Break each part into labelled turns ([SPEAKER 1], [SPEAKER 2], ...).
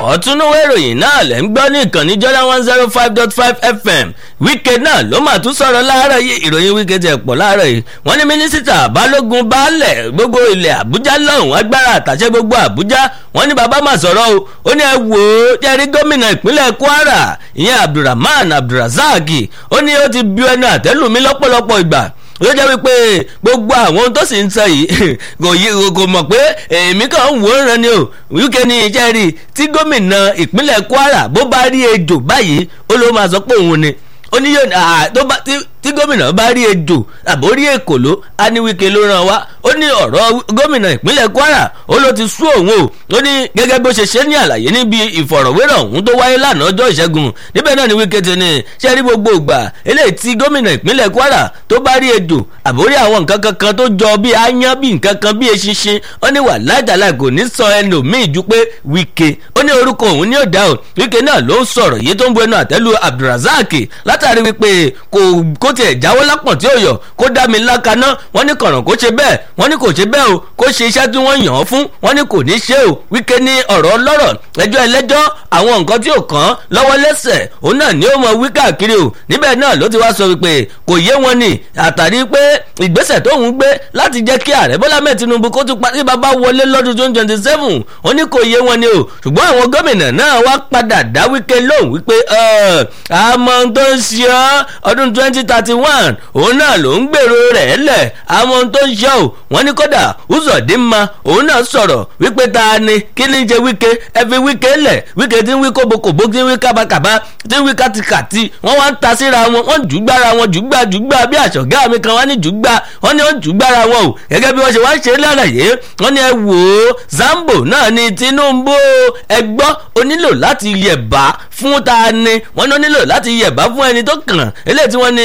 [SPEAKER 1] ọ̀túnúwé ìròyìn náà lẹ́ ń gbọ́ ní ìkànnì Jordan one zero five dot five fm wíkẹ́ náà ló mà tún sọ̀rọ̀ láàárọ̀ yìí ìròyìn wíkẹ́ tẹ̀ pọ̀ láàárọ̀ yìí wọ́n ní mínísítà balógun baálẹ̀ gbogbo ilẹ̀ àbújá lọ́hùn agbára àtàṣe gbogbo àbújá wọ́n ní bàbá mà sọ̀rọ̀ o ó ní ẹ wò ó jẹ́rí gómìnà ìpínlẹ̀ kwara ìyẹn abdulrahman abdulrasaq ó ní ó ti bu ẹnu àtẹ́lù mi lọ́pọ̀lọpọ̀ ìgbà ó jẹ́ wípé gbogbo àwọn tó sì ń sọ yìí kò yí kò mọ̀ pé èmi kàn ń wò ó ràn ni o wíkẹ́ ní iṣẹ́ rí tí gómìnà ìpínlẹ̀ Kwara bó bá rí ejò báyìí ó ló máa sọ pé òun ni ó ní yóò tó bá tí gómìnà bá rí ejò àbó rí èkòló á ní wíkẹ́ ló ràn wá ó ní ọ̀rọ̀ gómìnà ìpínlẹ̀ Kwara ó ló ti sú òun o ó ní gẹ́gẹ́ bó ṣe ṣe ní àlàyé níbi ìfọ̀rọ̀wérọ̀ ọ̀hún tó wáyé lánàá ọjọ́ ìṣẹ́gun níbẹ̀ náà ni wíkẹ́ ti ní ṣe rí gbogbo ìgbà eléyìí tí gómìnà ìpínlẹ̀ Kwara tó bá rí ejò àbórí àwọn nǹkan kankan tó jọ bí aáyán bí nǹkan kan bí eṣinṣin ó ní wà lájàlá kò ní sọ ẹlòmíì ju pé wíkẹ́ ó ní orúkọ òun ní òdà o wíkẹ́ náà ló ń sọ̀rọ̀ yìí tó ń bu ẹnu àtẹ́lu Abdulrasaq látàrí wípé kò kó tiẹ̀ jáwọ́ lápọ̀n tí ó yọ kó dá mi lákaná wọ́n ní kọ̀ràn kó ṣe bẹ́ẹ̀ wọ́n ní kò ṣe bẹ́ẹ̀ o kó ṣe iṣẹ́ tí wọ́n yàn án fún wọ́n ní kò ní ṣe o wíkẹ́ ní ọ̀rọ̀ ọlọ́rọ̀ ẹjọ́ ẹlẹ́jọ́ àwọn nǹkan tí ò kàn lọ́wọ́ lẹ́sẹ̀ òun náà ni ó mọ wí káàkiri o níbẹ̀ náà ló ti wá sọ wípé kò yé wọn ni àtàrí pé ìgbésẹ̀ tóun gbé láti jẹ́ kí ààrẹ bọ́lá mẹ́ẹ̀ tinubu kó tún parí bàbá wọlé lọ́dún twenty twenty seven ó ní kò yé wọn ni o ṣùgbọ́n àwọn gómìnà náà wá padà dá wíkẹ́ lóhùn wípé àmọ́ tó ń ṣe ọ́ ọdún twenty thirty one òun náà ló ń gbèrò rẹ̀ lẹ̀ àmọ́ tó ń ṣe ọ́ wọ́n ní kódà Uzodinma òun náà sọ̀rọ̀ wípé ta ni kí ni jẹ wíkẹ́ ẹ fi wíkẹ́ lẹ̀ wíkẹ́ tí ń wí kóbokòbó tí ń wí kábàkàbà tí ń wí kàtìkàtì wọ́n wá ń ta síra wọn wọ́n jùgbára wọn jùgbà jùgbà bí àṣọ̀gá mi kan wá ní jùgbà wọ́n ní wọ́n jùgbára wọn o gẹ́gẹ́ bí wọ́n ṣe wá ń ṣe lálàyé wọ́n ní ẹ wò ó Zambo náà ni Tinubu ẹ gbọ́ ó nílò láti yẹ̀bá fún ta ni wọ́n ní ó nílò láti yẹ̀bá fún ẹni tó kàn eléyìí tí wọ́n ní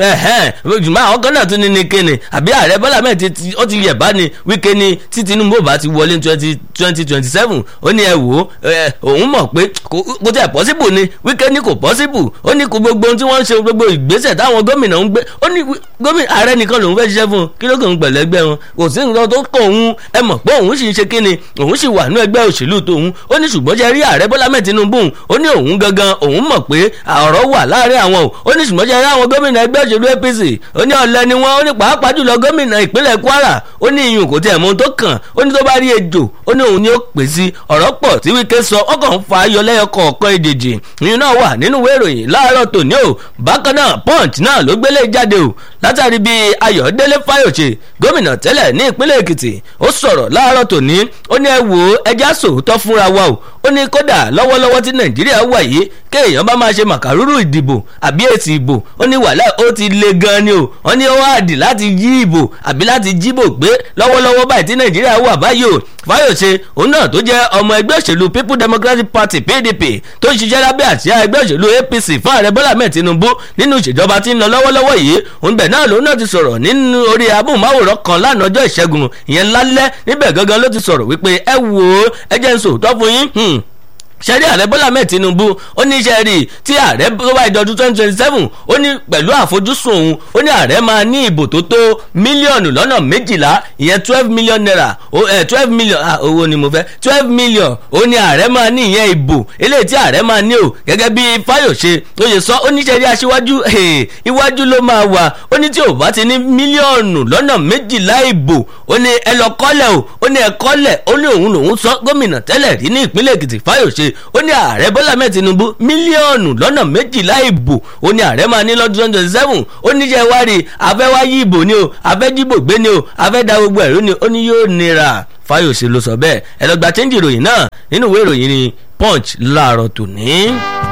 [SPEAKER 1] jùmọ̀ àwọn kan náà tún ní ní kíni àbí ààrẹ Bọ́lá mẹ́ẹ̀ ó ti yẹ̀bá ni Wike ni tí Tinubu bá ti wọlé twenty twenty twenty seven ó ní ẹ wò ó òun mọ̀ pé kò tẹ̀ pọ́síbù ni Wike ní kò pọ́síbù ó ní kò gbogbo ohun tí wọ́n ń ṣe gbogbo ìgbésẹ̀ táwọn gómìnà ń gbé ó ní gómìnà ààrẹ nìkan lòun fẹ́ ṣiṣẹ́ fún un kí ló kàn ń pẹ̀lú ẹgbẹ́ wọn kò sí nǹkan tó kàn òun ẹ mọ̀ pé òun sì ń ṣe kíni òun sì wà ní ẹgbẹ́ òṣèlú tòun ó ní ṣùgbọ́n ṣe rí ààrẹ Bọ́lá mẹ́ẹ̀ Tinubu ó ní òun gangan òun mọ̀ pé ọ̀rọ̀ wà láàrin àwọn o ó ní ṣùgbọ́n ṣe rí àwọn gómìnà ẹgbẹ́ òṣèlú APC ó ní ọ̀lẹ ni wọ́n ó ní pàápàá jùlọ gómìnà ìpínlẹ̀ Kwara ó ní iyùn kò tiẹ̀ mọ ohun tó kàn ó ní tó bá rí ejò ó ní òun ni ó pè sí ọ̀rọ̀ pọ̀ tí Wike sọ ọkàn ń fa ayọ̀ lẹ́yọ kọ̀ọ̀kan èdèjì ìyún náà wà nínú ìwé ìròyìn láàárọ̀ tòní o bákan náà Punch náà ló gbélé jáde o látàrí bí Ayọ̀délé Fáyọ̀ṣe gómìnà tẹ́lẹ̀ ní ìpínlẹ̀ Èkìtì ó sọ̀rọ̀ láàárọ̀ tòní ó ní ẹ wò ó ẹjá sòótọ́ fúnra wa o ó ní kódà lọ́wọ́lọ́wọ́ tí Nàìjíríà wà yìí kéèyàn bá máa ṣe màkàrúrù ìdìbò àbí èsì ìbò ó ní wàhálà ó ti le gan ni o ó ní ó wá dì láti yí ìbò àbí láti jíbò gbé lọ́wọ́lọ́wọ́ báyìí tí Nàìjíríà wà báyìí o Fáyọ̀ṣe òun náà tó jẹ́ ọmọ ẹgbẹ́ òṣèlú People Democratic Party PDP tó ń ṣiṣẹ́ lábẹ́ àsíá ẹgbẹ́ òṣèlú APC fún ààrẹ Bọ́lá mẹ́ẹ̀ Tinubu nínú ìṣèjọba tí ń lọ lọ́wọ́lọ́wọ́ yìí òun bẹ̀ náà lòun náà ti sọ̀rọ̀ nínú orí abóhùnmáwòrán kan lánàá ọjọ́ ìṣẹ́gun ìyẹn lálẹ́ níbẹ̀ gangan ló ti sọ̀rọ̀ wípé ẹ wò ó ẹ jẹ́ n sòótọ́ fún yín sẹ́rí ààrẹ bọ́lá mẹ́ẹ̀ tinubu ó ní iṣẹ́ rí tí ààrẹ tó bá ìdọ́dún twenty twenty seven ó ní pẹ̀lú àfojúsùn òun ó ní ààrẹ máa ní ìbò tó tó mílíọ̀nù lọ́nà méjìlá ìyẹn twelve million naira twelve million owó ni mo fẹ́ twelve million ó ní ààrẹ máa ní ìyẹn ìbò eléyìí tí ààrẹ máa ní o gẹ́gẹ́ bí fáyọ̀ṣe ó yẹ sọ ó ní iṣẹ́ rí aṣíwájú iwájú ló máa wà ó ní tí ò bá ti ní mílíọ̀nù lọ́nà méjìlá ìbò ó ní ẹ lọ kọ́lẹ̀ o ó ní ẹ kọ́lẹ̀ ó ní òun lòun sọ gómìnà tẹ́lẹ̀ rí ní ìpínlẹ̀ èkìtì fáyọ̀ṣe ó ní ààrẹ bọ́lá mẹ́ẹ̀ tinubu mílíọ̀nù lọ́nà méjìlá ìbò ó ní ààrẹ máa ní lọ́dún twenty twenty seven ó ní jẹ́ wá rí afẹ́ wá yí ìbò ni o afẹ́ dìbò gbé ni o afẹ́ da gbogbo ẹ̀rú ni ó ní yóò nira fáyọ̀sẹ̀ ló sọ bẹ́ẹ̀ ẹ lọ gba chẹ́ńjì ìròyìn náà nínú ìwé ìròyìn ni punch láàárọ̀ tòní.